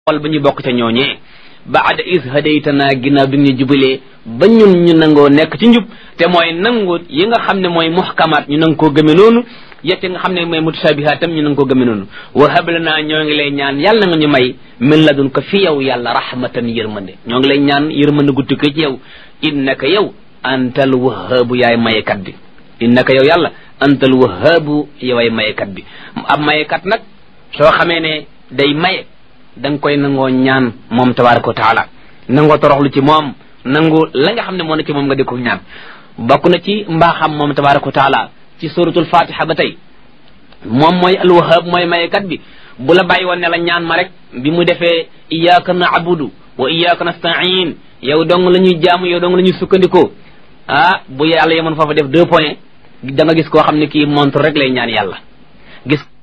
wal ba ñu bokk ca ñooñee baada is hadaytana ginnaaw bi nga ñu jubalee ba ñun ñu nangoo nekk ci njub te mooy nangu yi nga xam ne mooy muhkamaat ñu nang koo gëme noonu yette nga xam ne mooy mutashabihaat tam ñu nang koo gëme noonu wa hablanaa ñoo ngi lay ñaan yàlla nga ñu may min ladun ko fi yow yàlla rahmatan yërmande ñoo ngi lay ñaan yërmande gu tukkee ci yow innaka yow antal wahaabu yaay mayekat bi innaka yow yàlla antal wahaabu yoway mayekat bi ab mayekat nag soo xamee ne day maye da nga koy nangoo ñaan moom tabaraka wa taala nangoo toroxlu ci moom nangu la nga xam ne moo ne ci moom nga di ko ñaan bokk na ci mbaaxam moom tabaraka wa taala ci suratul fatiha ba tey moom mooy alwahab mooy mayekat bi bu la bàyyi woon ne la ñaan ma rek bi mu defee iyyaka na'budu wa iyyaka nasta'in yow dong la ñuy jaamu yow dong la ñuy sukkandikoo ah bu yàlla yemoon foofa def deux points da nga gis koo xam ne kii montre rek lay ñaan yàlla gis